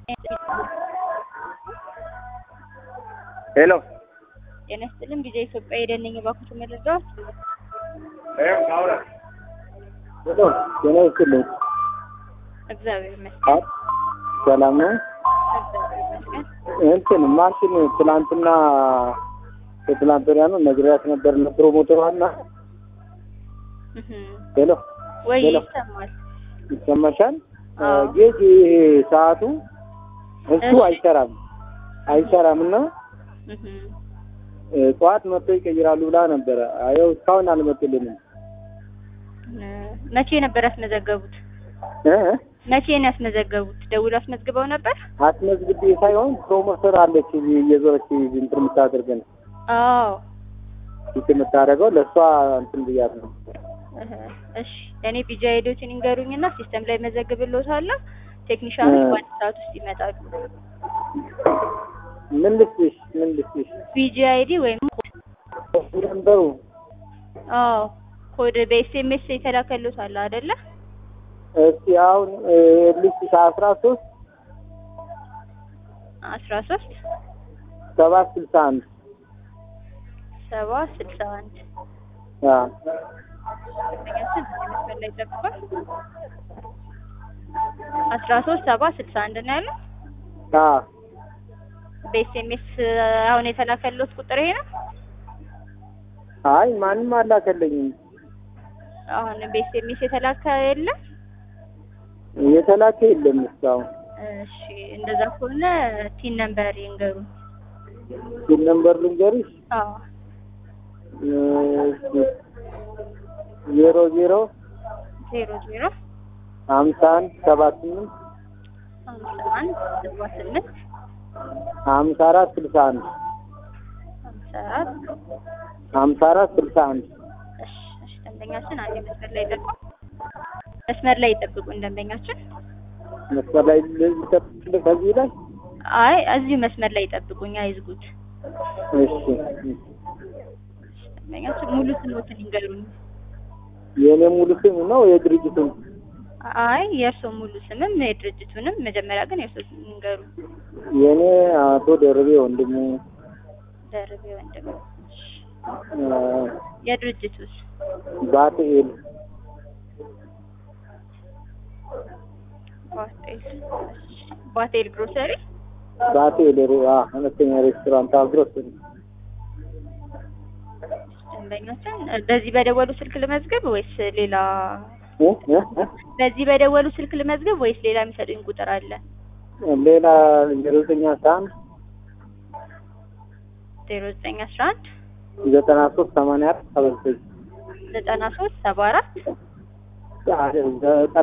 ሄሎ ጤና ይስጥልኝ ጊዜ ኢትዮጵያ የደነኝ ባኩት መረጃዎች ሄሎ ጤና ይስጥልኝ። እግዚአብሔር ይመስገን አይ ሰላም ነው። እግዚአብሔር ይመስገን እንትን ማሽን ትላንትና ከትላንት ወዲያ ነው ነግሬያት ነበር ለፕሮሞተሯና እህ ሄሎ ወይ ሄሎ። ይሰማል ይሰማሻል? አዎ። ጌጅ ይሄ ሰዓቱ እሱ እሺ። አይሰራም አይሰራም እና እህ እ፣ ጠዋት መጥቶ ይቀይራሉ ብላ ነበረ። አየው እስካሁን አልመጡልንም። መቼ ነበር ያስመዘገቡት? እ? መቼ ነው ያስመዘገቡት? ደውሎ አስመዝግበው ነበር? አስመዝግቤ ሳይሆን ፕሮሞተር አለች እዚህ እየዞረች እንትን የምታደርገን አዎ ፊት የምታደርገው ለእሷ እንትን ብያት ነው። እህ እሺ እኔ ቢጃ ሄዶችን ይንገሩኝና ሲስተም ላይ መዘግብልዎታለሁ። ቴክኒሻኖች እ። በአንድ ሰዓት ውስጥ ይመጣሉ። ምን ልስጥሽ? ምን ልስጥሽ? ቢጂ አይዲ ወይም ነበሩ አዎ ኮድ በኤስኤምኤስ የተላከልዎት አለ አይደለ? እስቲ አሁን እ፣ ልስጥሽ አስራ ሶስት አስራ ሶስት ሰባት ስልሳ አንድ ሰባ ስልሳ አንድ አዎ ደንበኛችን መስመር ላይ ጠብቋል። አስራ ሶስት ሰባ ስልሳ አንድ ነው ያለው። አዎ በኤስኤምኤስ አሁን የተላከልዎት ቁጥር ይሄ ነው። አይ ማንም አላከለኝም። አሁን በኤስኤምኤስ የተላከ የለም። የተላከ የለም እስካሁን። እሺ እንደዛ ከሆነ ቲን ነምበር ይንገሩን። ግን ነምበር ልንገርሽ አዎ እ፣ ዜሮ ዜሮ ዜሮ ዜሮ ሀምሳ አንድ ሰባ ስምንት ሀምሳ አንድ ሰባ ስምንት ሀምሳ አራት ስልሳ አንድ ሀምሳ አራት ሀምሳ አራት ስልሳ አንድ እሺ እሺ ደንበኛችን አንዴ መስመር ላይ ጠብቁ። መስመር ላይ ይጠብቁን ደንበኛችን። መስመር ላይ ልጠብቅ ከዚህ ላይ አይ እዚሁ መስመር ላይ ይጠብቁኝ፣ አይዝጉት። እሺ ደንበኛችን ሙሉ ስሞትን ይንገሩኝ። የእኔ ሙሉ ስም ነው የድርጅቱን አይ የእርስዎ ሙሉ ስምም የድርጅቱንም፣ መጀመሪያ ግን የእርስዎ ስም ይንገሩ። የእኔ አቶ ደርቤ ወንድሙ ደርቤ ወንድም። እሺ እ፣ የድርጅቱስ? ባትኤል ባቴል። እሺ ባቴል ግሮሰሪ። ባትኤል ሬ- አ፣ አነስተኛ ሬስቶራንት አግሮስ ደንበኛችን በዚህ በደወሉ ስልክ ልመዝገብ ወይስ ሌላ? እ? እ? እ? በዚህ በደወሉ ስልክ ልመዝገብ ወይስ ሌላ የሚሰጡኝ ቁጥር አለ? ሌላ ዜሮ ዘጠኝ አስራ አንድ ዜሮ ዘጠኝ አስራ አንድ ዘጠና ሶስት ሰማንያ አራት ሰባ ዘጠኝ ዘጠና ሶስት ሰባ አራት ዘጠና